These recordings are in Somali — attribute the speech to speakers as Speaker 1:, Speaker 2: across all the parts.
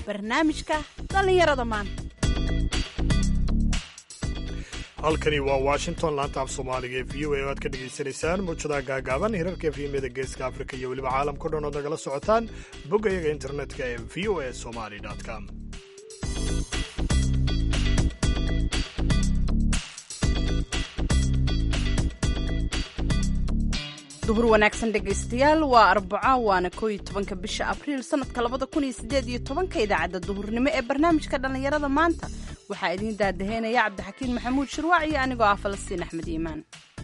Speaker 1: barnaamijka dhallinyarada maanta
Speaker 2: halkani waa washington laanta af soomaaliga ee v o a oo aad ka dhegaysanaysaan muujadaha gaagaaban hirarka efyemyada geeska afrika iyo weliba caalamkao dhan ood nagala socotaan bogga iyaga internetka ee v o a somali com
Speaker 1: duhur wanaagsan dhegaystayaal waa arbaco waana koo iyo tobanka bisha abriil sanadka labada kun iyo sideed iyo tobanka idaacadda duhurnimo ee barnaamijka dhallinyarada maanta waxaa idiin daadaheynaya cabdixakiin maxamuud shirwaac iyo anigoo ah falastiin axmed iimaan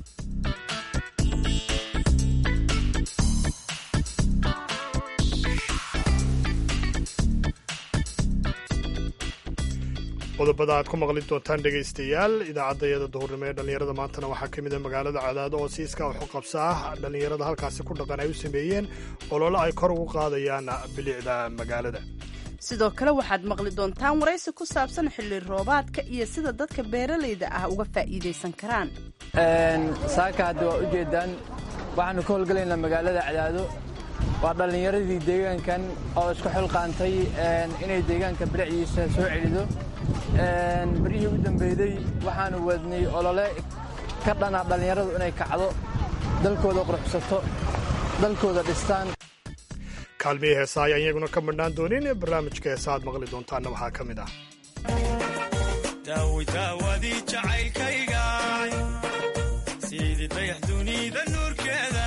Speaker 2: qodobada aad ku maqli doontaan dhegaystayaal idaacaddayada duhurnimo ee dhallinyarada maantana waxaa ka mid a magaalada cadaado oo si iskaa waxu qabsa ah dhallinyarada halkaasi ku dhaqan ay u sameeyeen olole ay kor ugu qaadayaan bilicda magaalada
Speaker 1: sidoo kale waxaad maqli doontaan waraysi ku saabsan xilli roobaadka iyo sida dadka beeralayda ah uga faa'iidaysan karaan
Speaker 3: saaka hadda waa ujeedaan waxaannu ka howlgalaynaa magaalada cadaado waa dhallinyaradii deegaankan oo isku xilqaantay inay deegaanka bilicdiisa soo celido beryihii u dambeeyey waxaannu wadnay olole ka dhana dhallinyaradu inay kacdo dalkooda quruxsato dalkooda dhistaan
Speaker 2: kaalmihii heesa ayaan iyaguna ka madhnaan doonin barnaamijka heesa aad maqli doontaanna waxaa ka mid ah
Speaker 4: daawidaawadii jacaylkayga sidii dayax dunida nuurkeeda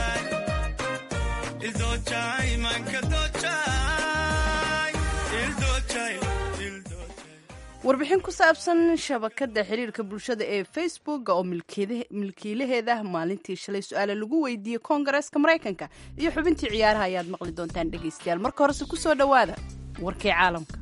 Speaker 4: ildoojay manka doojay
Speaker 1: warbixin ku saabsan shabakadda xiriirka bulshada ee facebooka oo milkiilaheeda maalintii shalay su-aale lagu weydiiyey koongareeska maraykanka iyo xubintii ciyaaraha ayaad maqli doontaan dhegaystayaal marka horese ku soo dhowaada warkii caalamka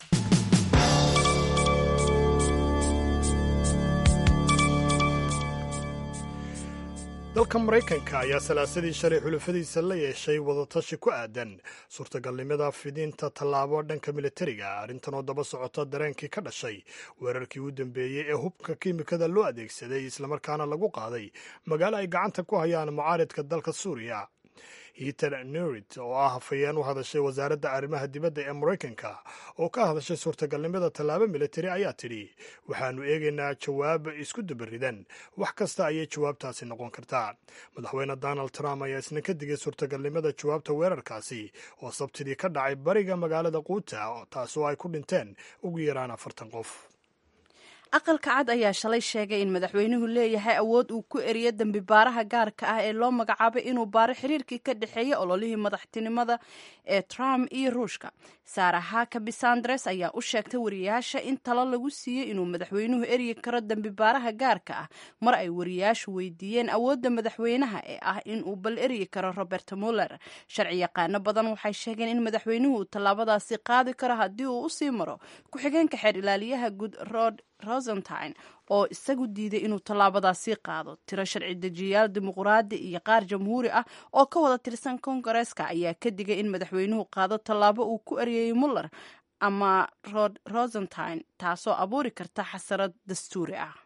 Speaker 2: dalka maraykanka ayaa salaasadii shalay xulafadiisa la yeeshay wadatashi ku aadan suurtagalnimada fidinta tallaabo dhanka militariga arrintan oo daba socota dareenkii ka dhashay weerarkii u dambeeyey ee hubka kiimikada loo adeegsaday islamarkaana lagu qaaday magaalo ay gacanta ku hayaan mucaaridka dalka suuriya heater nerit oo ah hafayeen u hadashay wasaaradda arrimaha dibadda ee maraykanka oo ka hadashay suurtagalnimada tallaabo militari ayaa tidhi waxaannu eegaynaa jawaab isku dabaridan wax kasta ayay jawaabtaasi noqon kartaa madaxweyne donald trump ayaa isna ka digay suurtagalnimada jawaabta weerarkaasi oo sabtidii ka dhacay bariga magaalada quuta taasoo ay ku dhinteen ugu yaraan afartan qof
Speaker 1: aqalka cad ayaa shalay sheegay in madaxweynuhu leeyahay awood uu ku eriyo dembi baaraha gaarka ah ee loo magacaabay inuu baaro xiriirkii ka dhexeeya ololihii madaxtinimada ee trump iyo ruushka saara hakabi sandres ayaa u sheegtay wariyaasha in talo lagu siiyey inuu madaxweynuhu eryi karo dembi baaraha gaarka ah mar ay wariyaashu weydiiyeen awoodda madaxweynaha ee ah inuu bal eryi karo robert muller sharci yaqaano badan waxay sheegeen in madaxweynuhu uu tallaabadaasi qaadi karo haddii uu usii maro ku-xigeenka xeer ilaaliyaha guud rod rosentine oo isagu diiday inuu tallaabadaasi qaado tiro sharci dejiyayaal dimuqraadi iyo qaar jamhuuri ah oo ka wada tirsan koongareeska ayaa ka digay in madaxweynuhu qaado tallaabo uu ku eryayay muller ama rod rosentine taasoo abuuri karta xasarad dastuuri ah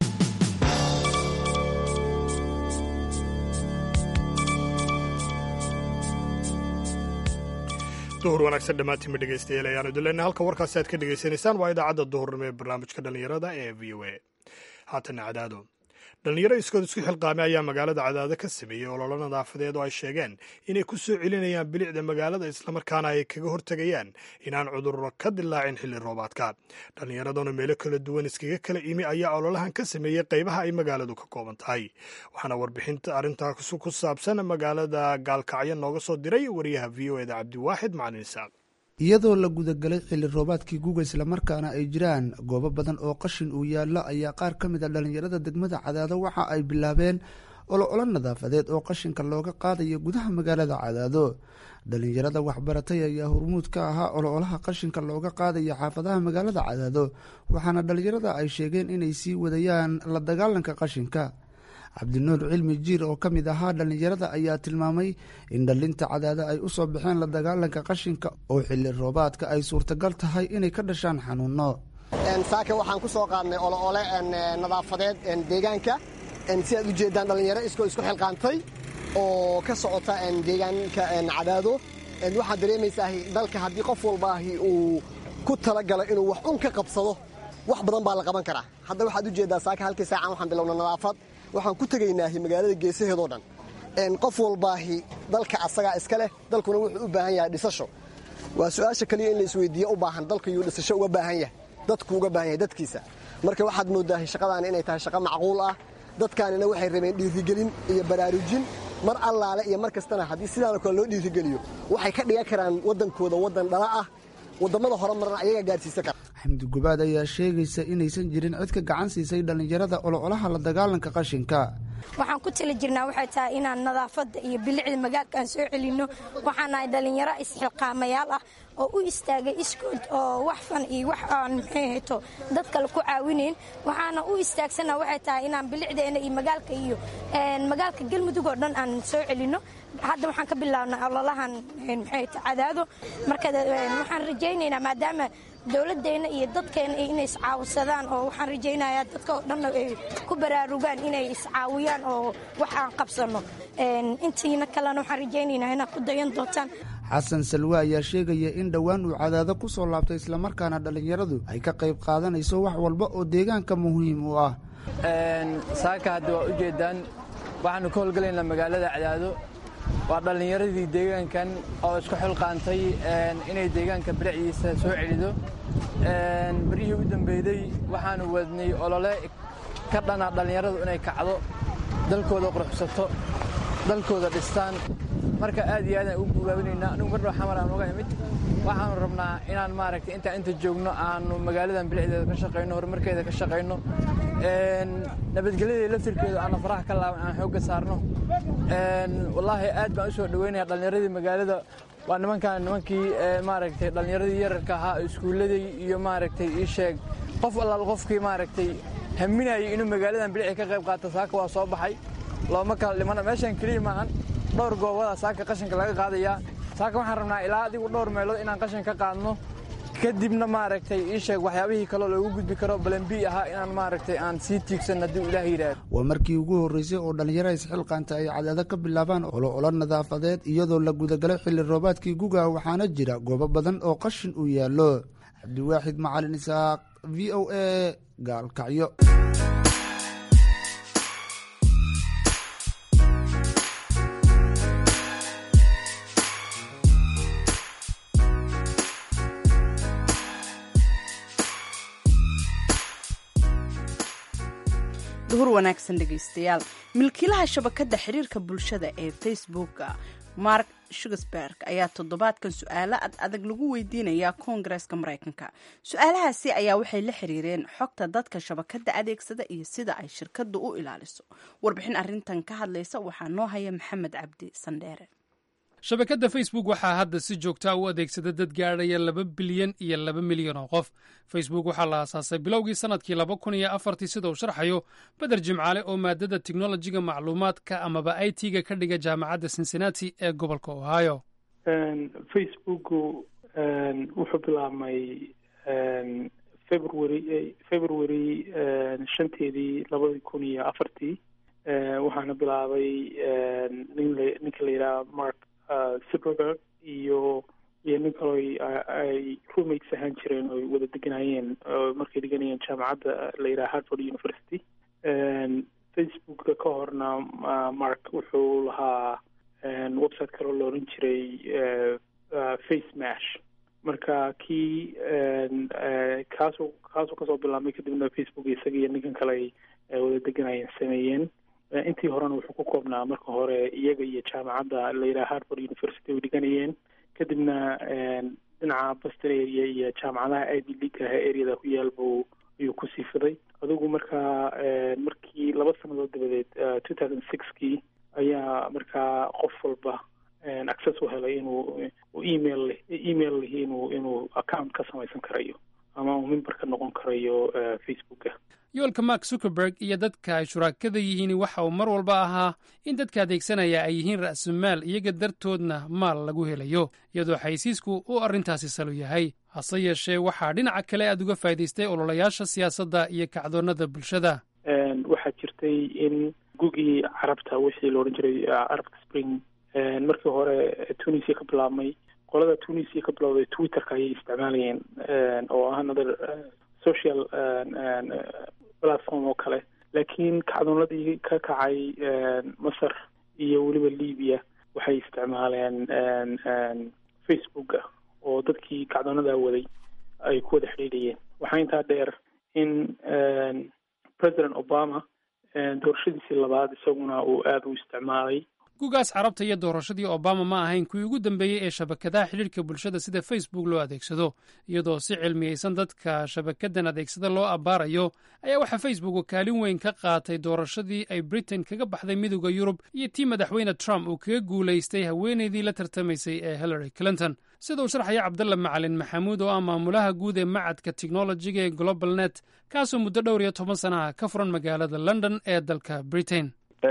Speaker 2: duhur wanaagsan dhammaantiinma dhegaystayaal ayaanu dileyna halka warkaasi aad ka dhegaysanaysaan waa idaacadda duhurnimo ee barnaamijka dhallinyarada ee v o a haatana cadaado dhallinyaro iskood isku xilqaamay ayaa magaalada cadaado ka sameeyey ololo nadaafadeed oo ay sheegeen inay ku soo celinayaan bilicda magaalada islamarkaana ay kaga hortegayaan inaan cudurro ka dilaacin xilli roobaadka dhallinyaraduna meelo kala duwan iskaga kala imi ayaa ololahan ka sameeyey qaybaha ay magaaladu ka kooban tahay waxaana warbixinta arrintaa ku saabsan magaalada gaalkacyo nooga soo diray wariyaha v o eda cabdiwaaxid macalin isaaq
Speaker 5: iyadoo la gudagalay xilli roobaadkii guga islamarkaana ay jiraan goobo badan oo qashin uu yaallo ayaa qaar ka mid a dhallinyarada degmada cadaado waxa ay bilaabeen ololo nadaafadeed oo qashinka looga qaadayo gudaha magaalada cadaado dhallinyarada waxbaratay ayaa hormuud ka ahaa ololaha qashinka looga qaadayo xaafadaha magaalada cadaado waxaana dhallinyarada ay sheegeen inay sii wadayaan la dagaalanka qashinka cabdinuur cilmi jiir oo ka mid ahaa dhallinyarada ayaa tilmaamay in dhallinta cadaada ay u soo baxeen la dagaalanka qashinka oo xilli roobaadka ay suurtagal tahay inay ka dhashaan xanuunno
Speaker 6: saaka waxaan ku soo qaadnay oloole nadaafadeed deegaanka si aad ujeeddaan dhallinyaro iskoo isku xilqaantay oo ka socota deegaanka cadaado waxaad dareemaysaa dalka haddii qof walbaahi uu ku talagala inuu wax un ka qabsado wax badan baa la qaban karaa hadda waxaad ujeeddaa saaka halkii saacan waxaan bilowna nadaafad waxaan ku tegaynaahi magaalada geesaheedoo dhan qof walbaahi dalka asagaa iska leh dalkuna wuxuu u baahan yahay dhisasho waa su-aasha kaliya in la isweydiiye u baahan dalka yuu dhisasho uga baahan yahay dadku uga baahan yahay dadkiisa marka waxaad moodaahay shaqadaani inay tahay shaqo macquul ah dadkaanina waxay rabeen dhiirigelin iyo baraarujin mar allaale iyo mar kastana haddii sidaanoo kale loo dhiirigeliyo waxay ka dhigan karaan waddankooda waddan dhala ah wadammada hore marna ayaga gaarsiisa kara
Speaker 5: xamdi gubaad ayaa sheegaysa inaysan jirin cid ka gacan siisay dhallinyarada ololaha la dagaalanka qashinka
Speaker 7: waxaan ku tali jirnaa waxay tahay inaan nadaafadda iyo bilicda magaalka aan soo celinno waxaan nahay dhallinyaro isxilqaamayaal ah oo u istaagay iskood oo wax fan iyo wax aan maxay hayto dad kale ku caawinayn waxaana u istaagsanaa waxay tahay inaan bilicdeena iyo magaalka iyo magaalka galmudug oo dhan aan soo celinno hadda waxaan ka bilaabnay ololahan maxay ta cadaado marka waxaan rajaynaynaa maadaama dowladdeena iyo dadkeena inay iscaawsadaan oo waxaan rajaynayaa dadka oo dhanna ay ku baraarugaan inay iscaawiyaan oo wax aan qabsanno intiina kalena waxaan rajaynaynaa inaad ku dayan doontaan
Speaker 5: xasan salwe ayaa sheegaya in dhowaan uu cadaado ku soo laabtay islamarkaana dhallinyaradu ay ka qayb qaadanayso wax walba oo deegaanka muhiim u ah
Speaker 3: saaka hadda waa ujeeddaan waxaannu ka howlgalaynaa magaalada cadaado waa dhallinyaradii deegaankan oo isku xilqaantay inay deegaanka bilicdiisa soo celido beryihii u dambeeyey waxaannu wadnay olole ka dhana dhallinyaradu inay kacdo dalkooda quruxsato dalkooda dhistaan marka aad iyo aadaan ugu gubaabinaynaa anigu mar dhow xamar aan uga imid waxaannu rabnaa inaan maaragtay intaan inta joogno aanu magaaladan bilicdeeda ka shaqayno horumarkeeda ka shaqayno nabadgelyadeeda laftirkeedu aana faraha ka laaban aan xoogga saarno wallaahi aad baan u soo dhoweynaya dhallinyaradii magaalada waa nimankaan nimankii maaragtay dhallinyaradii yararka ahaa iskuulladii iyo maaragtay ii sheeg qof allaal qofkii maaragtay haminayay inuu magaaladan bilicii ka qayb qaato saaka waa soo baxay looma kala dhimana meeshan keliya maahan dhowr goobada saaka qashinka laga qaadayaa saaka waxaan rabnaa ilaa adigu dhowr meelood inaan qashin ka qaadno kadibna maaragtay ii sheeg waxyaabihii kaloo loogu gudbi karo balambi ahaa inaan maaragtay aan sii tiigsan haddii ilaah yidhaahdo
Speaker 5: waa markii ugu horreysay oo dhallinyaro isxilqaanta ay cadaado ka bilaabaan olo olo nadaafadeed iyadoo la gudagalay xilli roobaadkii guga waxaana jira goobo badan oo qashin uu yaallo cabdiwaaxid macalin isaaq v o a gaalkacyo
Speaker 1: duhur wanaagsan dhegaystayaal milkiilaha shabakadda xiriirka bulshada ee facebooka mark shugersberg ayaa toddobaadkan su-aalo ad adag lagu weydiinayaa koongareeska maraykanka su-aalahaasi ayaa waxay la xiriireen xogta dadka shabakadda adeegsada iyo sida ay shirkaddu u ilaaliso warbixin arintan ka hadlaysa waxaa noo haya maxamed cabdi sandheere
Speaker 8: shabakadda facebook waxaa hadda si joogtaa u adeegsada dad gaadhaya laba bilyan iyo laba milyan oo qof facebook waxaa la aasaasay bilowgii sannadkii laba kun iyo afartii sida uu sharxayo beder jimcaale oo maadada teknolojiga macluumaadka amaba i t-ga ka dhiga jaamacadda cincinnati ee gobolka ohio
Speaker 9: facebooku wuxuu bilaabmay february february shanteedii labadi kun iyo afartii waxaana bilaabay ninka la yidhaha mark zuckerberg iyo iyo nin kaloo ay roommates ahaan jireen oy wada deganayeen markay deganayeen jaamacadda la yidhaha harvard university facebooka ka horna mark wuxuu lahaa website kaloo la oran jiray face mash marka kii kaasuu kaasuu kasoo bilaabmay kadibna facebook isaga iyo ninkan kale ay wada deganayeen sameeyeen intii horena wuxuu ku koobnaa marka hore iyaga iyo jaamacadda la yidhaha harvard university ay dhiganayeen kadibna dhinaca boston area iyo jaamacadaha ivy league aha areada ku yaal buu ayuu ku sii fiday adigu markaa markii laba sannadood dabadeed two thousand sixkii ayaa markaa qof walba access u helay inuu email email lihi inuu inuu account ka samaysan karayo ama uu member ka noqon karayo facebooka
Speaker 8: yoolka mark zuckerberg iyo dadka ay shuraakada yihiin waxa uu mar walba ahaa in dadka adeegsanaya ay yihiin ra'sumaal iyaga dartoodna maal lagu helayo iyadoo xaysiisku uu arrintaasi salo yahay hase yeeshee waxaa dhinaca kale aad uga faa'idaystay ololayaasha siyaasadda iyo kacdoonnada bulshada
Speaker 9: waxaa jirtay in gugii carabta wixii la odhan jiray arabka spring markii hore tunisia ka bilaabmay qolada tunisia ka bilowday twitterka ayay isticmaalayeen oo ah another social platform oo kale laakiin kacdoonadii ka kacay masar iyo weliba libya waxay isticmaaleen facebooka oo dadkii kacdoonadaa waday ay ku wada xidhiidhayeen waxaa intaa dheer in president obama doorashadiisii labaad isaguna uu aada u isticmaalay
Speaker 8: gugaas carabta iyo doorashadii obama ma ahayn kuwii ugu dambeeyey ee shabakadaha xidhiirka bulshada sida facebook loo adeegsado iyadoo si cilmiyeysan dadka shabakadan adeegsada loo abbaarayo ayaa waxaa facebook kaalin weyn ka qaatay doorashadii ay britain kaga baxday midooda yurub iyo tii madaxweyne trump uu kaga guulaystay haweenaydii la tartamaysay ee hillary clinton sida uu sharxaya cabdalla macalin maxamuud oo ah maamulaha guud ee macadka technologiga ee global net kaasoo muddo dhowr iyo toban sanaha ka furan magaalada london ee dalka britain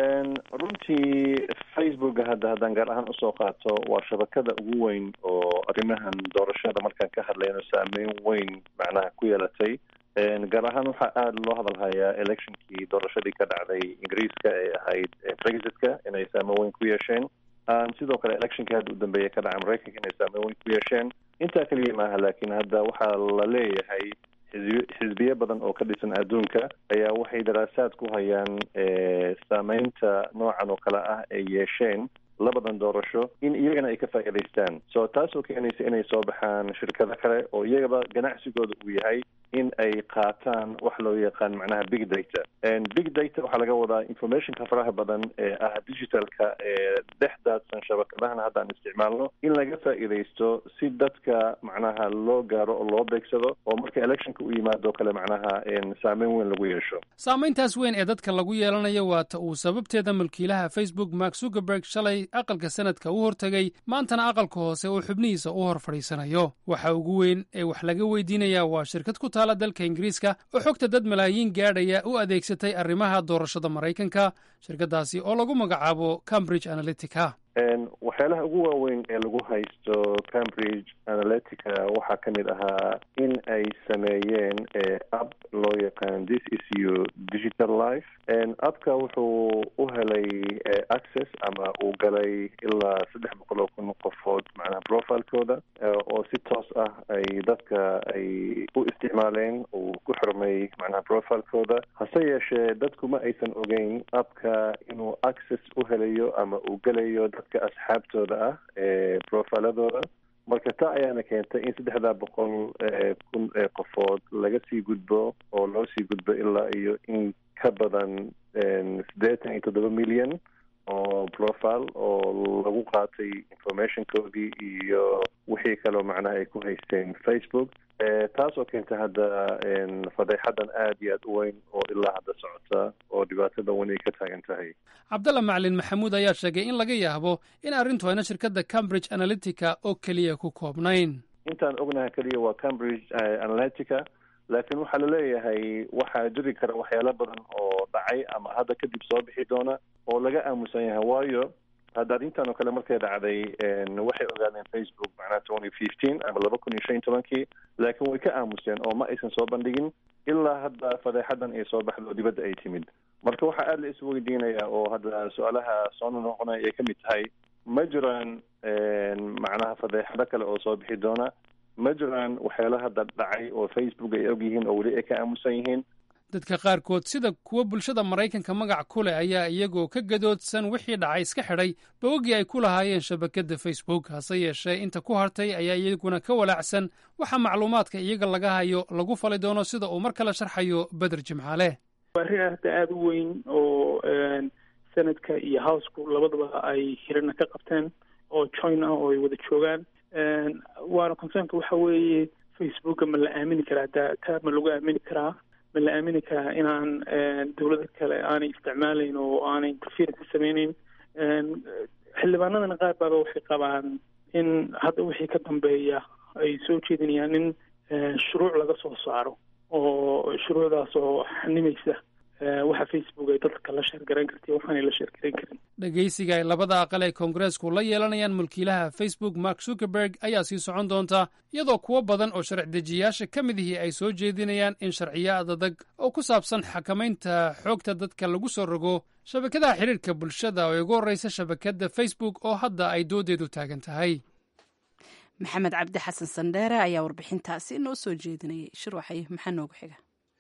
Speaker 10: runtii facebooka hadda haddaan gaar ahaan usoo qaato waa shabakada ugu weyn oo arrimahan doorashada markaan ka hadlayno saameyn weyn macnaha ku yeelatay gaar ahaan waxaa aada loo hadalhayaa electionkii doorashadii ka dhacday ingiriiska ee ahayd brexitka inay saameyn weyn ku yeesheen sidoo kale electionkii hadda u dambeeya ka dhaca maraykanka inay saameyn weyn ku yeesheen intaa keliya maaha laakiin hadda waxaa la leeyahay xisbiyo badan oo ka dhisan adduunka ayaa waxay daraasaad ku hayaan saameynta noocan oo kale ah ay yeesheen labadan doorasho in iyagana ay ka faa'iidaystaan so taasoo keenaysa inay soo baxaan shirkado kale oo iyagaba ganacsigooda uu yahay in ay qaataan wax loo yaqaan macnaha big data big data waxaa laga wadaa informationka faraha badan ee ah digitalka ee dhex daadsan shabakadahan haddaan isticmaalno in laga faa'iidaysto si dadka macnaha loo gaaro oo loo beegsado oo marka electionka u yimaado kale macnaha saameyn weyn lagu yeesho
Speaker 8: saameyntaas weyn ee dadka lagu yeelanayo waata uu sababteeda mulkiilaha facebook mark zuckerberg shalay aqalka sanadka u hortegay maantana aqalka hoose oo xubnihiisa u hor fadhiisanayo waxa ugu weyn ee wax laga weydiinayaa waa shirkad ku taala dalka ingiriiska oo xogta dad malaayiin gaadhaya u adeegsatay arrimaha doorashada maraykanka shirkadaasi oo lagu magacaabo cambridge analytica
Speaker 10: waxyaalaha ugu waaweyn ee lagu haysto cambridge analytica waxaa ka mid ahaa in ay sameeyeen app loo yaqaan this is your digital life appka wuxuu u helay access ama uu galay ilaa saddex boqol oo kun qofood macnaha profilekooda oo si toos ah ay dadka ay u isticmaaleen uu ku xirmay macnaha profilekooda hase yeeshee dadku ma aysan ogeyn appka inuu access u helayo ama uu gelayo dadka asxaabtooda ah ee profiladooda marka taa ayaana keentay in saddexdaa boqol kun ee qofood laga sii gudbo oo loo sii gudbo ilaa iyo in ka badan siddeetan iyo toddoba milyan oo profile oo lagu qaatay informationkoodii iyo wixii kaloo macnaha ay ku haysteen facebook taasoo keentay hadda fadeexadan aada iyo aada u weyn oo ilaa hadda socota oo dhibaatada weyn ay ka taagan tahay
Speaker 8: cabdalla macalin maxamuud ayaa sheegay in laga yaabo in arrintu ayna shirkadda cambridge analytica oo keliya ku koobnayn
Speaker 10: intaan ognaha keliya waa cambridge analytica laakiin waxaa laleeyahay waxaa jiri kara waxyaalo badan oo dhacay ama hadda kadib soo bixi doona oo laga aamusan yahay waayo hadda arrintan oo kale markay dhacday waxay ogaadeen facebook macnaha twenty fifteen ama laba kun iyo shan iyo tobankii laakiin way ka aamuseen oo ma aysan soo bandhigin ilaa hadda fadeexadan ay soo baxdo dibadda ay timid marka waxaa aada la isweydiinaya oo hadda su-aalaha soo noqonaya ay ka mid tahay ma jiraan macnaha fadeexado kale oo soo bixi doona ma jiraan waxyaala hadda dhacay oo facebook ay og yihiin oo weli ay ka aamusan yihiin
Speaker 8: dadka qaarkood sida kuwa bulshada maraykanka magac ku leh ayaa iyagoo ka gadoodsan wixii dhacay iska xidhay bawogii ay ku lahaayeen shabakadda facebook hase yeeshee inta ku hartay ayaa iyaguna ka walaacsan waxa macluumaadka iyaga laga hayo lagu fali doono sida uu mar kale sharxayo beder jimcaale
Speaker 9: waa arrin hadda aada u weyn oo senadka iyo housku labadaba ay hirana ka qabteen oo join ah oo ay wada joogaan waana concernka waxa weeye facebooka ma la aamini karaa data ma lagu aamini karaa ma la aamini karaa inaan dawlada kale aanay isticmaalayn oo aanay interference ka sameyneyn xildhibaanadana qaar baaba waxay qabaan in hadda wixii ka dambeeya ay soo jeedinayaan in shuruuc laga soo saaro oo shuruucdaas oo xanimaysa waxa facebook ay dadka la sheergarayn karta waxaanay la sheergarayn karin
Speaker 8: dhegaysiga ay labada aqal ee koongareesku la yeelanayaan mulkiilaha facebook mark zuckerberg ayaa sii socon doonta iyadoo kuwo badan oo sharci dejiyaasha ka mid ihii ay soo jeedinayaan in sharciyo adadag oo ku saabsan xakamaynta xoogta dadka lagu soo rogo shabakadaha xidhiirka bulshada oo ugu horreysa shabakadda facebook oo hadda ay doodeedu taagan tahay
Speaker 1: maxamed cabdi xasan sandheere ayaa warbixintaasi noo soo jeedinayay shirwaxay maxaa noogu xiga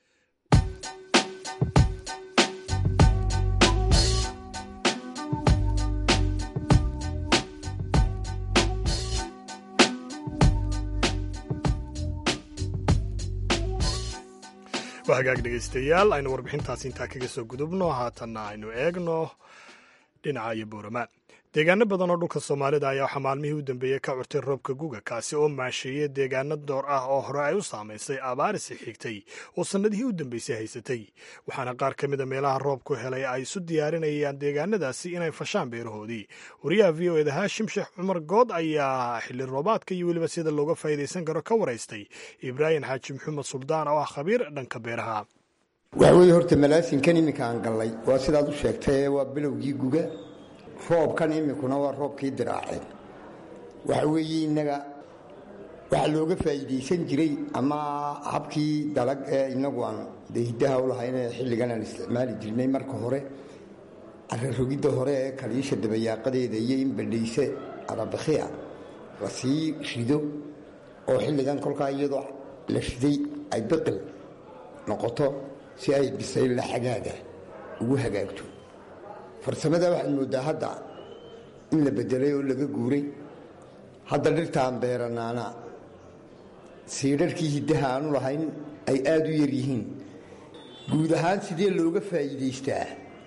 Speaker 2: waa hagaag dhegaystayaal aynu warbixintaasi intaa kaga soo gudubno haatanna aynu eegno dhinaca iyo buurama deegaano badan oo dhulka soomaalida ayaa waxaa maalmihii u dambeeyey ka curtay roobka guga kaasi oo maasheeyey deegaano door ah oo hore ay u saamaysay abaarisi xigtay oo sannadihii u dambeysay haysatay waxaana qaar ka mida meelaha roobku helay ay isu diyaarinayaan deegaanadaasi inay fashaan beerahoodii wariyaha v o eda haashim sheekh cumar good ayaa xilli roobaadka iyo weliba sida looga faa'iidaysan karo ka waraystay ibraahim xaaji maxamed suldaan oo ah khabiir dhanka beeraha
Speaker 11: waxa weeye horta malaasinkan iminka aan gallay waa sidaad u sheegtay waa bilowgii guga roobkan iminkuna waa roobkii diraaceen waxa weeye innaga waxaa looga faa'iidaysan jiray ama habkii dalag ee innagu aan dee hiddaha u lahayn ee xilligan aan isticmaali jirnay marka hore cararogidda hore ee kaliisha dabayaaqadeeda iyo in badhayse arabakhiya la sii rido oo xilligan kolkaa iyadoo la riday ay biqil noqoto si ay bisayl la xagaaga ugu hagaagto farsamada waxaad mooddaa hadda in la bedelay oo laga guuray hadda dhirtaan beeranaana siidharkii hiddaha aanu lahayn ay aada u yar yihiin guud ahaan sidee looga faa'iidaystaa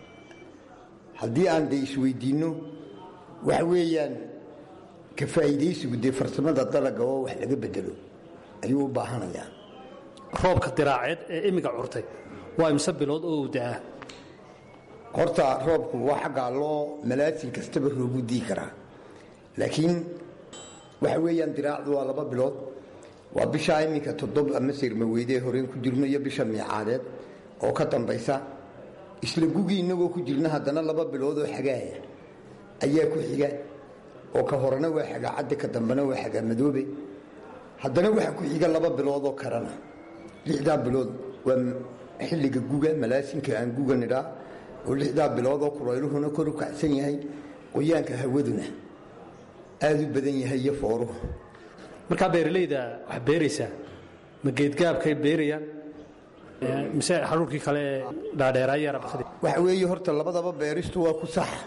Speaker 11: haddii aan de isweydiinno waxa weeyaan ka faa'iidaysigu dee farsamada dalaga oo wax laga bedelo ayuu u baahanayaa
Speaker 12: roobka diraaceed ee iminka curtay waa imse bilood oo uu da'aa
Speaker 11: horta roobku waa xaggaa loo malaasin kastaba roogu dii karaa laakiin waxa weeyaan diraacdu waa laba bilood waa bishaa iminka toddob ama sirmaweydee horeen ku jirno iyo bisha miicaadeed oo ka dambaysa isla gugii innagoo ku jirna haddana laba bilood oo xagaaya ayaa ku xiga oo ka horena waa xagaa cadde ka dambena waa xagaa madoobe haddana waxaa ku xiga laba biloodoo kalena lixdaa bilood waa xilliga guga malaasinka aan guga nidhaa oo lixdaa biloodoo kulayluhuna kor u kacsan yahay qoyaanka hawaduna aada u badan yahay iyo fooruhu
Speaker 12: markaa beeralayda wax beeraysaa ma geedgaabkay beerayaan mise xaruurkii kale ee dhaadheeraaya rabakadi
Speaker 11: waxa weeye horta labadaba beeristu waa ku sax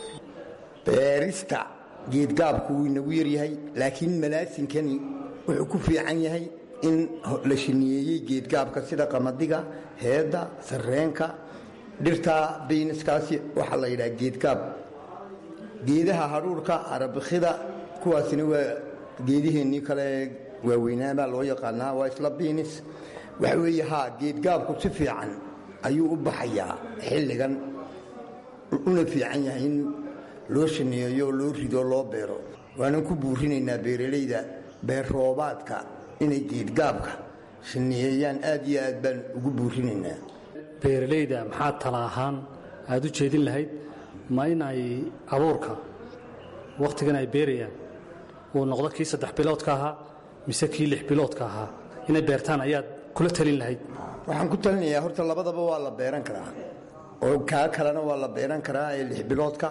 Speaker 11: beerista geedgaabku wuu inagu yaryahay laakiin malaasinkani wuxuu ku fiican yahay in la shiniyeeyey geedgaabka sida qamadiga heedda sarreenka dhirta bayniskaasi waxaa la yidhaha geedgaab geedaha hadhuurhka arabikhida kuwaasina waa geediheennii kale waaweynaabaa loo yaqaanaa waa isla biinis waxa weeye haa geedgaabku si fiican ayuu u baxayaa xilligan una fiican yahay in loo shaneeyo loo rido loo beero waanan ku buurinaynaa beeralayda beer roobaadka inay geedgaabka shaneeyeyaan aad iyo aad baan ugu buurinaynaa
Speaker 12: beeralayda maxaa tala ahaan aada u jeedin lahayd ma in ay abuurka wakhtigan ay beerayaan uu noqdo kii saddex biloodka ahaa mise kii lix biloodka ahaa inay beertaan ayaad kula talin lahayd
Speaker 11: waxaan ku talinayaa horta labadaba waa la beeran karaa oo kaa kalena waa la beeran karaa ee lix biloodka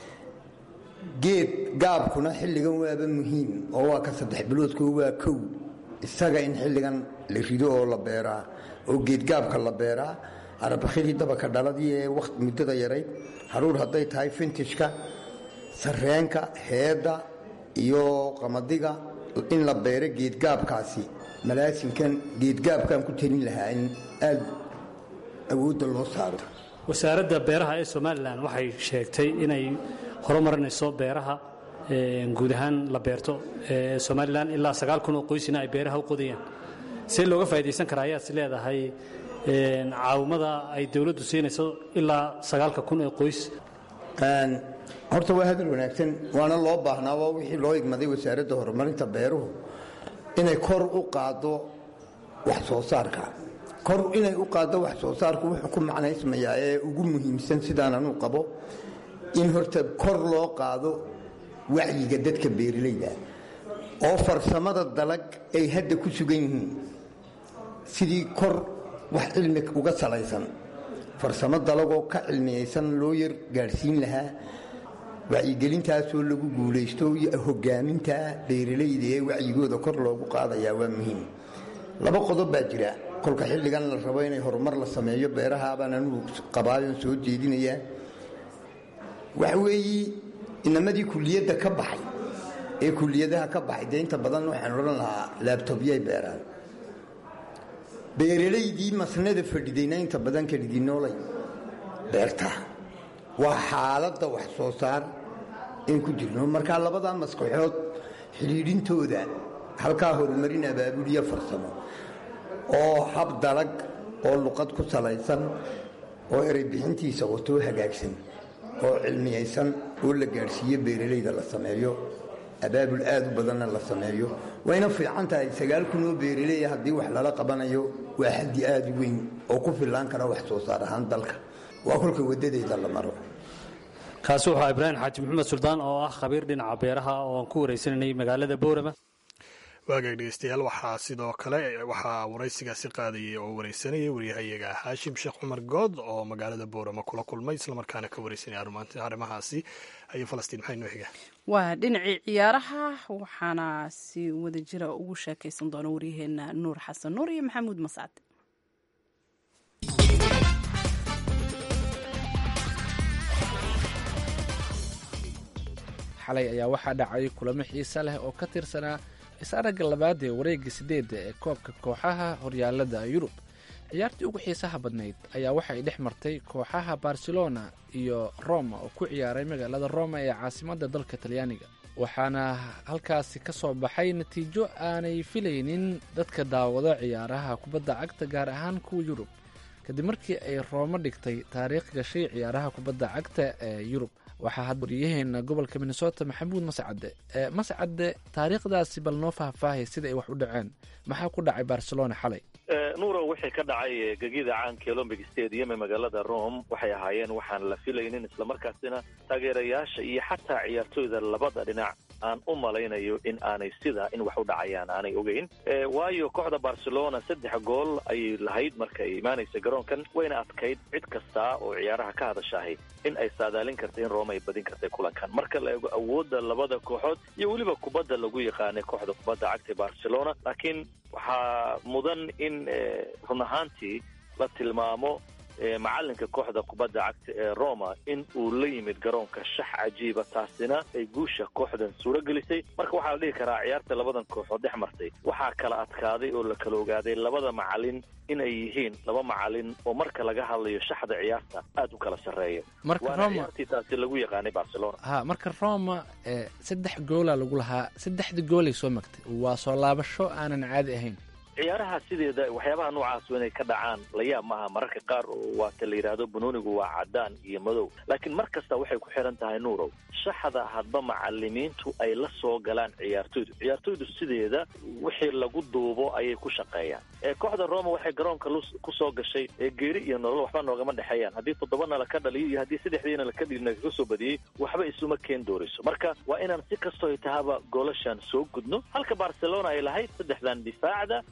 Speaker 11: geed gaabkuna xilligan waaba muhiim oo waa ka saddex biloodko waa kow isaga in xilligan la rido oo la beeraa oo geedgaabka la beeraa arabakhidii dabaka dhaladii ee waqt muddada yarayd haruur hadday tahay fintishka sarreenka heedda iyo qamadiga in la beero geedgaabkaasi malaasinkan geedgaabkaan ku talin lahaa in aada awoodda loo saaro
Speaker 12: wasaaradda beeraha ee somalilan waxay sheegtay inay horumarinayso beeraha guud ahaan la beerto ee somalilan ilaa sagaal kun oo qoysina ay beeraha u qodayaan see looga faa'idaysan karaa ayaad is leedahay caawimada ay dowladdu siinayso ilaa sagaalka kun ee qoys
Speaker 11: horta waa hadal wanaagsan waana loo baahnaa waa wixii loo igmaday wasaaradda horumarinta beeruhu inay kor u qaaddo wax soo saarka kor inay u qaaddo wax soo saarku wuxuu ku macnaysmayaa ee ugu muhiimsan sidaan anuu qabo in horta kor loo qaado wacyiga dadka beeralayda oo farsamada dalag ay hadda ku sugan yihiin sidii kor wax cilmi uga salaysan farsamo dalagoo ka cilmiyaysan loo yar gaadhsiin lahaa wacyigelintaasoo lagu guulaysto hogaaminta beeralayda ee wacyigooda kor loogu qaadayaa waa muhiim laba qodob baa jira kolka xilligan la rabo inay horumar la sameeyo beerahaabaan anugu qabaayon soo jeedinayaa waxa weeye inamadii kuliyadda ka baxay ee kuliyadaha ka baxay dee inta badan waxaan odhan lahaa laabtobyay beeraan beeralaydii masnada fadhidayna inta badan kalidinoolay beertaa waa xaaladda wax soo saar in ku jirno markaa labadaa maskaxood xidhiidhintooda halkaa horumarin abaabuliyo farsamo oo hab dalag oo luqad ku salaysan oo erey bixintiisa watoo hagaagsan oo cilmiyaysan oo la gaadhsiiyo beeralayda la sameeyo abaabul aad u badanna la sameeyo wayna fiican tahay sagaal kun oo beeraleya haddii wax lala qabanayo waa xaddi aad u weyn oo ku fillaan kara wax soo saar ahaan dalka waa kolka waddadeeda la maro
Speaker 12: kaasi wuxuu ibraahim xaaji maxamed suldaan oo ah khabiir dhinaca beeraha oo aan ku waraysananay magaalada boorama
Speaker 2: waagaag dhegeystayaal waxaa sidoo kale waxaa waraysigaasi qaadayay oo wareysanayay waryahayaga haashim sheekh cumar good oo magaalada boorama kula kulmay islamarkaana ka wareysanaya arrimahaasi ayo falastiin maxay noo xigaa
Speaker 1: waa dhinacii ciyaaraha waxaana si wada jira ugu sheekaysan doona waryaheena nuur xasan nuur iyo maxamuud mascad
Speaker 13: xalay ayaa waxaa dhacay kulamo xiise leh oo ka tirsanaa is-aragga labaad ee wareegga sideedda ee koobka kooxaha horyaalada yurub ciyaartii ugu xiisaha badnayd ayaa waxay dhex martay kooxaha barcelona iyo roma oo ku ciyaaray magaalada roma ee caasimadda dalka talyaaniga waxaana halkaasi ka soo baxay natiijo aanay filaynin dadka daawado ciyaaraha kubadda cagta gaar ahaan kuwa yurub kadib markii ay roomo dhigtay taariikh gashay ciyaaraha kubadda cagta ee yurub waxaa had waryaheena gobolka minnesota maxamuud mascade mascade taariikhdaasi bal noo faahfaahay sida ay wax u dhaceen maxaa ku dhacay barcelona xalay
Speaker 14: nuuro wixii ka dhacay gegida caanka olombic stadium ee magaalada rome waxay ahaayeen waxaan la filaynin islamarkaasina taageerayaasha iyo xataa ciyaartooyda labada dhinac aan u malaynayo in aanay sidaa in wax u dhacayaan aanay ogeyn waayo kooxda barcelona saddex gool ayay lahayd marka ay imaanaysa garoonkan wayna adkayd cid kasta oo ciyaaraha ka hadashaahay in ay saadaalin kartay in rome ay badin kartay kulankan marka la eego awoodda labada kooxood iyo weliba kubadda lagu yaqaanay kooxda kubadda cagta barcelona laakiin waxaa mudan in run ahaantii la tilmaamo macalinka kooxda kubadda cagta ee roma in uu la yimid garoonka shax cajiiba taasina ay guusha kooxdan suuro gelisay marka waxaa la dhihi karaa ciyaarta labadan kooxood dhex martay waxaa kala adkaaday oo la kala ogaaday labada macalin inay yihiin laba macalin oo marka laga hadlayo shaxda ciyaarta aad u kala sarreeya waana ciyaartii taasi lagu yaqaanay barcelona
Speaker 13: ha marka roma saddex goola lagu lahaa saddexda goolay soo magtay waa soo laabasho aanan caadi ahayn
Speaker 14: ciyaaraha sideeda waxyaabaha noocaas inay ka dhacaan layaab maaha mararka qaar oo waata la yidhaahdo bunuunigu waa cadaan iyo madow laakiin mar kasta waxay ku xiran tahay nuurow shaxda hadba macalimiintu ay la soo galaan ciyaartoydu ciyaartoydu sideeda wixii lagu duubo ayay ku shaqeeyaan kooxda roma waxay garoonka ku soo gashay geeri iyo nolol waxba noogama dhexeeyaan haddii toddobana laka dhaliyo iyo haddii saddexdiina laka dhilina kaga soo badiyey waxba isuma keen doorayso marka waa inaan si kastoo ay tahaba goolashan soo gudno halka barcelona ay lahayd saddexdan difaacda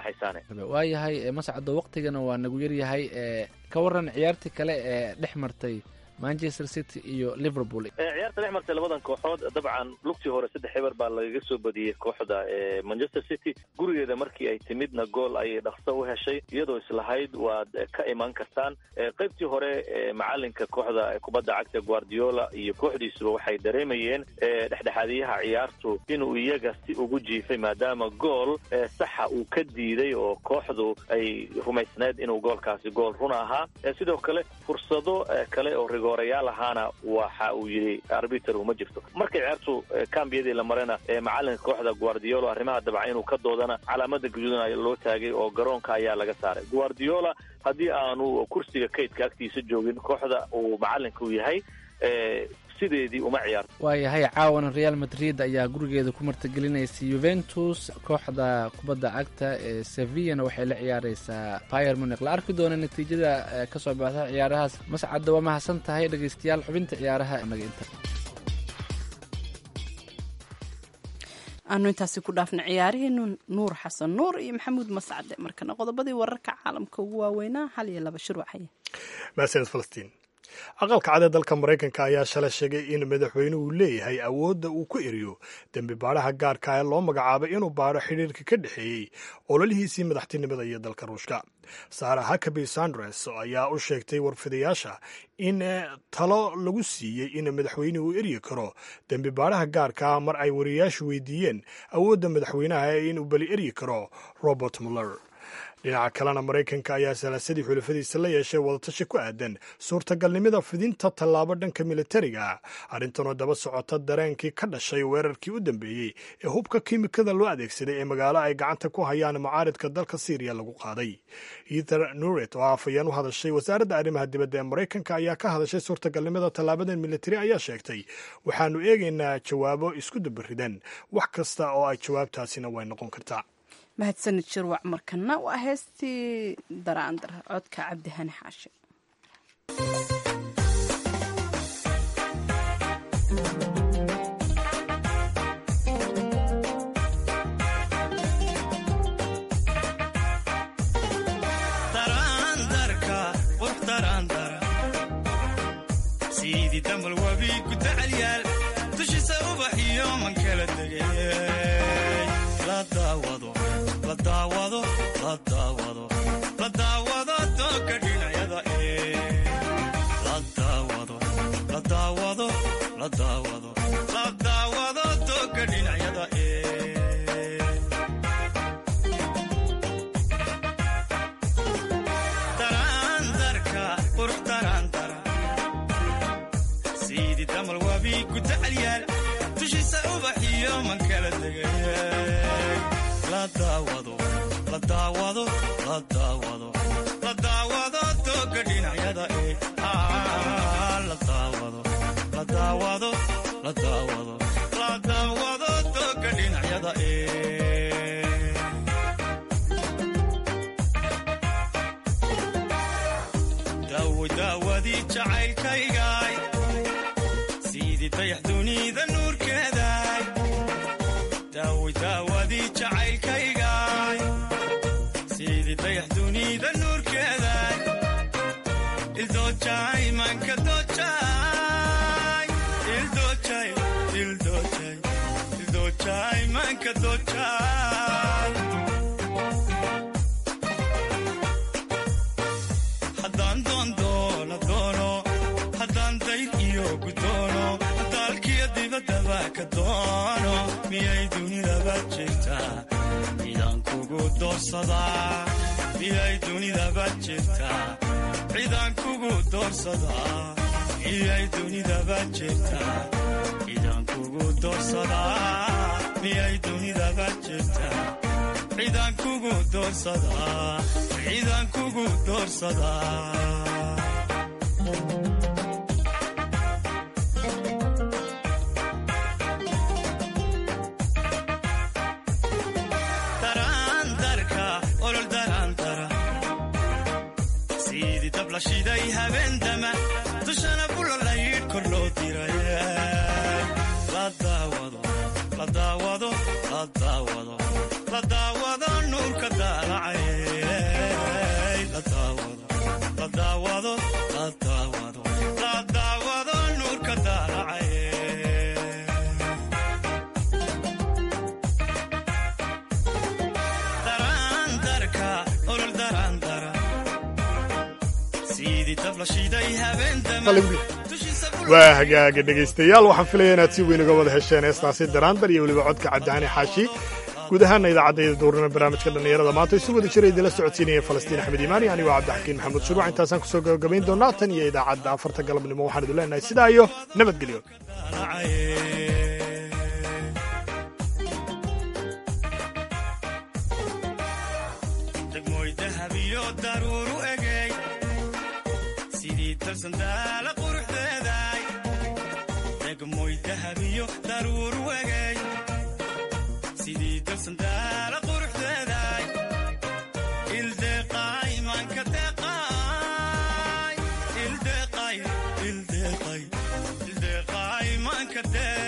Speaker 13: waayahay mascado waqtigana waa nagu yaryahay ka waran ciyaartii kale ee dhex martay manchester city iyo liverpool
Speaker 14: ciyaarta dhex martay labadan kooxood dabcan lugtii hore saddex eber baa lagaga soo badiyey kooxda manchester city gurigeeda markii ay timidna gool ayay dhaqso u heshay iyadoo islahayd waad ka imaan kartaan qaybtii hore macalinka kooxda kubadda cagta guardiola iyo kooxdiisuba waxay dareemayeen dhexdhexaadiyaha ciyaartu inuu iyaga si ugu jiifay maadaama gool saxa uu ka diiday oo kooxdu ay rumaysneed inuu goolkaasi gool run ahaa sidoo kale fursado kale oo rigoorayaal ahaana waxa uu yidhi arbiter uma jirto markay ciyaartu kambiyadii la marena macalinka kooxda guardiola arrimaha dabca inuu ka doodana calaamada guduudan loo taagay oo garoonka ayaa laga saaray guardiola haddii aanu kursiga kaydka agtiisa joogin kooxda uu macalinka u yahay sideedii uma ciyaarto
Speaker 13: waayahay caawana real madrid ayaa gurigeeda ku martigelinaysa yuventus kooxda kubadda cagta ee sevillana waxay la ciyaareysaa pier munic la arki doona natiijada ka soo baxda ciyaarahaas mascadda waa mahadsan tahay dhegeystayaal xubinta ciyaaraha naga inta
Speaker 1: aanu intaasi ku dhaafna ciyaarihiinu nuur xasan nuur iyo maxamuud mascade markana qodobadii wararka caalamka ugu waaweynaa hal iyo laba shuruucaya
Speaker 2: mahadsaned falastiin aqalka cad ee dalka maraykanka ayaa shalay sheegay in madaxweynuhu leeyahay awoodda uu ku eriyo dembi baadhaha gaarka ee loo magacaabay inuu baadho xidhiirka ka dhexeeyey ololihiisii madaxtinimada iyo dalka ruushka sara hakaby sandres ayaa u sheegtay warfidayaasha in talo lagu siiyey in madaxweynuhu uu eryi karo dembi baadhaha gaarka mar ay wariyayaashu weydiiyeen awoodda madaxweynaha ee inuu beli eryi karo robert muller dhinaca kalena maraykanka ayaa salaasadii xulafadiisa la yeeshay wadatashi ku aadan suurtagalnimada fidinta tallaabo dhanka militariga arrintanoo daba socota dareenkii ka dhashay weerarkii u dambeeyey ee hubka kiimikada loo adeegsaday ee magaalo ay gacanta ku hayaan mucaaridka dalka syriya lagu qaaday ether nuret oo afayeen u hadashay wasaaradda arrimaha dibadda ee maraykanka ayaa ka hadashay suurtagalnimada tallaabadan militari ayaa sheegtay waxaanu eegaynaa jawaabo isku dabaridan wax kasta oo ay jawaabtaasina way noqon kartaa
Speaker 1: mahadsanid shirwac markana waa heestii daraandar codka cabdihani xaashi
Speaker 4: daraandarka qurux daraandara sidii damal wabi ku dacalyaal dushiisa ubax iyo man kala degay la daawado la daawado la daawado la daawado doogga dhinacyada ee la daawado la daawado la daawado la daawado doogga dhinacyada ee daraandarka qurux daraandara sidii damal wabi ku dacalyaal dushiisa ubax iyo man kala degay la daawado la daawado la daawado la daawado doogga dhinacyada ee Ah, la daawado la daawado la daawado la daawado doogga dhinacyada ee daawo daawadii jacaylkaygaay sidii dayax dunida nuurkeedaay daawo daawadii jacaylkaygaay sidii dayax dunida nuurkeedaay ildoojay manka doojay ildoojay ildoojay ildoojay manka doojay haddaan doondoono doono haddaan dayr iyo gudoono daalkiyo dibaddaba ka doono miyay dunidaba jirtaa cidaan kugu doorsadaa miyay dunidaba jirtaa cidaan kugu doorsadaa miyay dunidaba jirtaa cidaan kugu doorsadaa miyay dunidaba jirtaa cidaan kugu doorsadaa cidaan kugu doorsadaa daraandarka olol daraandara sidii dab la shiday habeendama dushana bulolaydh kor loo diray la daawado la daawado la daawado la daawado nuurka daalacay la daawado la daawado la daawado la daawado nuurka daalacay daraandarka olol daraandara sidii dab la shiday habeendama
Speaker 2: waa hagaaga dhegaystayaal waxaan filaya inaad si weyn uga wada hesheen heestaasi daraandar iyo weliba codka cabdihani xaashi guud ahaana idaacadda duurnana barnaamijka dhallinyarada maanta isu wada jira idinla socodsiinaya falastiin axmed iimaani anigoo cabdixakiin maxamuud shuruuc intaasaan kusoo gabagabayn doonaa tan iyo idaacadda afarta galabnimo waxaan idin leenahay sidaa iyo nabadgelyo
Speaker 4: degmooy dahab iyo daruuru egey sidii tarsandaala quruxdeedaay degmooy dahab iyo daruuru egey sidii tarsandaala quruxdeedaay ildeeqaay maanka deeqaay ildeeqay ildeeqay ildeeqaay maanka deeq